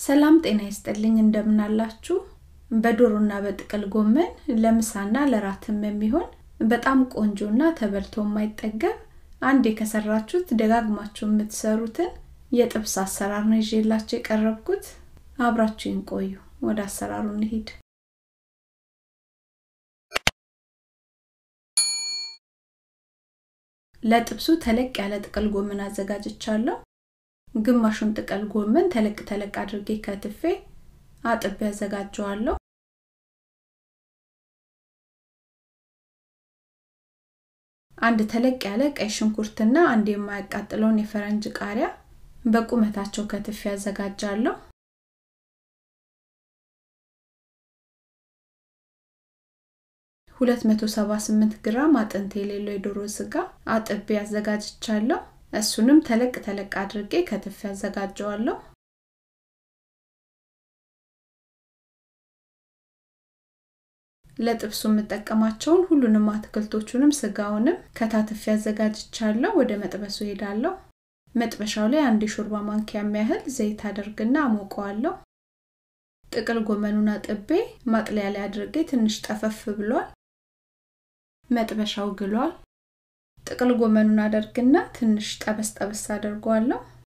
ሰላም ጤና ይስጥልኝ እንደምናላችሁ በዶሮና በጥቅል ጎመን ለምሳና ለራትም የሚሆን በጣም ቆንጆና ተበልቶ የማይጠገብ አንድ ከሰራችሁት ደጋግማችሁ የምትሰሩትን የጥብስ አሰራር ነው ይዤላችሁ የቀረብኩት አብራችሁን ቆዩ ወደ አሰራሩ እንሂድ ለጥብሱ ተለቅ ያለ ጥቅል ጎመን አዘጋጅቻለሁ ግማሹን ጥቅል ጎመን ተለቅ ተለቅ አድርጌ ከትፌ አጥቤ ያዘጋጀዋለሁ አንድ ተለቅ ያለ ቀይ ሽንኩርትና አንድ የማያቃጥለውን የፈረንጅ ቃሪያ በቁመታቸው ከትፌ ያዘጋጃለሁ ሁለት መቶ ሰባ ስምንት ግራም አጥንት የሌለው የዶሮ ስጋ አጥቤ ያዘጋጅቻለሁ እሱንም ተለቅ ተለቅ አድርጌ ከትፍ ያዘጋጀዋለሁ ለጥብሱ የምጠቀማቸውን ሁሉንም አትክልቶቹንም ስጋውንም ከታትፍ ያዘጋጅቻለሁ ወደ መጥበሱ ሄዳለሁ መጥበሻው ላይ አንድ የሾርባ ማንኪያ የሚያህል ዘይት አደርግና አሞቀዋለሁ ጥቅል ጎመኑን አጥቤ ማጥለያ ላይ አድርጌ ትንሽ ጠፈፍ ብሏል መጥበሻው ግሏል ጥቅል ጎመኑን አደርግና ትንሽ ጠበስ ጠበስ አደርገዋለሁ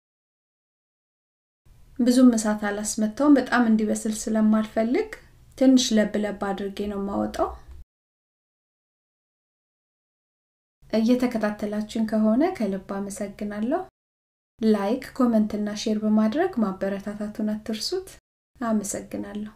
ብዙም እሳት አላስመታውም በጣም እንዲበስል ስለማልፈልግ ትንሽ ለብ ለብ አድርጌ ነው የማወጣው እየተከታተላችን ከሆነ ከልብ አመሰግናለሁ ላይክ ኮመንትና ሼር በማድረግ ማበረታታቱን አትርሱት አመሰግናለሁ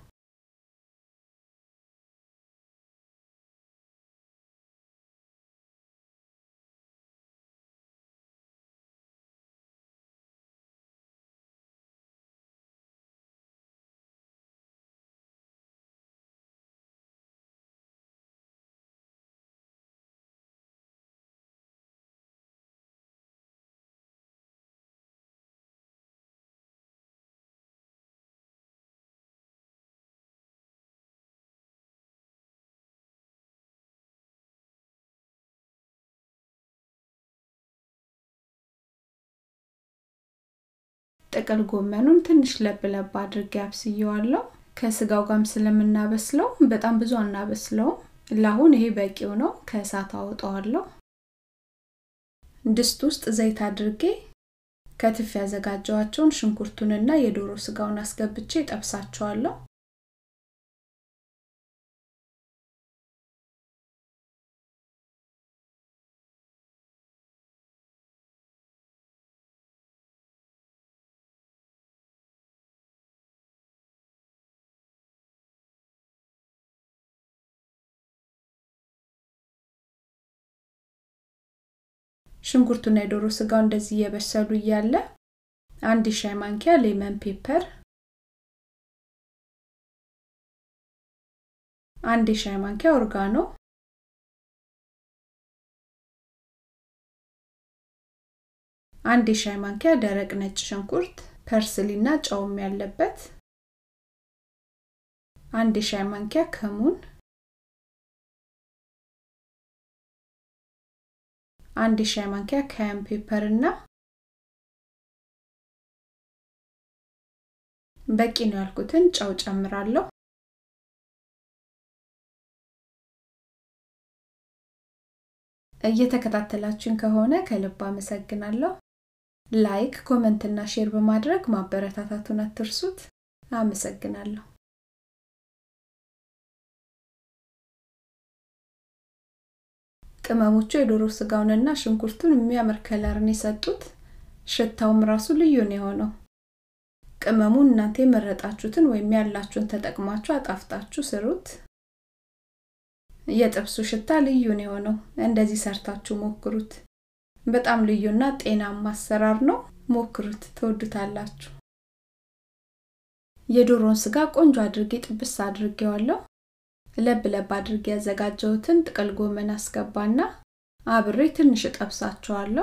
ጥቅል ጎመኑን ትንሽ ለብ ለብ አድርጌ አብስየዋለሁ ከስጋው ጋም ስለምናበስለው በጣም ብዙ አናበስለውም ለአሁን ይሄ በቂው ነው ከእሳት አወጣዋለሁ ድስት ውስጥ ዘይት አድርጌ ከትፍ ያዘጋጀዋቸውን ሽንኩርቱንና የዶሮ ስጋውን አስገብቼ ጠብሳቸዋለሁ ሽንኩርቱና የዶሮ ስጋው እንደዚህ እየበሰሉ እያለ አንድ ሻይ ማንኪያ ሌመን ፔፐር አንድ ሻይ ማንኪያ ኦርጋኖ አንድ ሻይ ማንኪያ ደረቅ ነጭ ሽንኩርት ፐርስሊና ጨውም ያለበት አንድ ሻይ ማንኪያ ከሙን አንድ ሻይ ማንኪያ ካያን ፔፐር እና በቂ ነው ያልኩትን ጨው ጨምራለሁ እየተከታተላችን ከሆነ ከልብ አመሰግናለሁ ላይክ ኮመንትና ሼር በማድረግ ማበረታታቱን አትርሱት አመሰግናለሁ ቅመሞቹ የዶሮ ስጋውንና ሽንኩርቱን የሚያምር ከለርን የሰጡት ሽታውም ራሱ ልዩ ነው የሆነው ቅመሙን እናንተ የመረጣችሁትን ወይም ያላችሁን ተጠቅማችሁ አጣፍጣችሁ ስሩት የጥብሱ ሽታ ልዩ ነው የሆነው እንደዚህ ሰርታችሁ ሞክሩት በጣም ልዩና ጤናማ አሰራር ነው ሞክሩት ትወዱታላችሁ የዶሮን ስጋ ቆንጆ አድርጌ ጥብስ አድርጌዋለሁ ለብ ለብ አድርጌ ያዘጋጀሁትን ጥቅል ጎመን አስገባና አብሬ ትንሽ እጠብሳቸዋለሁ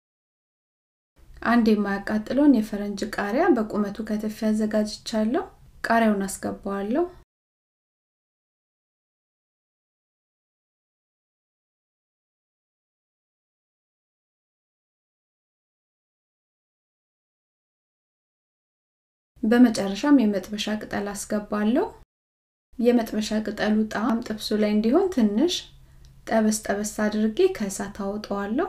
አንድ የማያቃጥለውን የፈረንጅ ቃሪያ በቁመቱ ከተፍ ያዘጋጅቻለሁ ቃሪያውን አስገባዋለሁ በመጨረሻም የመጥበሻ ቅጠል አስገባለሁ የመጥበሻ ቅጠሉ ጣዕም ጥብሱ ላይ እንዲሆን ትንሽ ጠበስ ጠበስ አድርጌ ከእሳት አወጣዋለሁ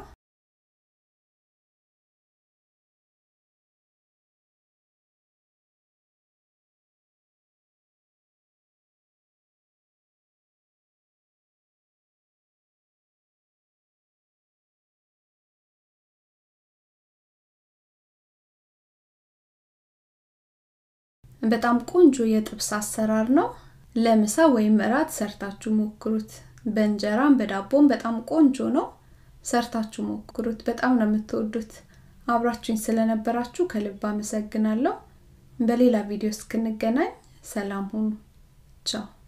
በጣም ቆንጆ የጥብስ አሰራር ነው ለምሳ ወይም እራት ሰርታችሁ ሞክሩት በእንጀራም በዳቦም በጣም ቆንጆ ነው ሰርታችሁ ሞክሩት በጣም ነው የምትወዱት አብራችሁኝ ስለነበራችሁ ከልብ አመሰግናለሁ በሌላ ቪዲዮ እስክንገናኝ ሰላም ሁኑ ቻው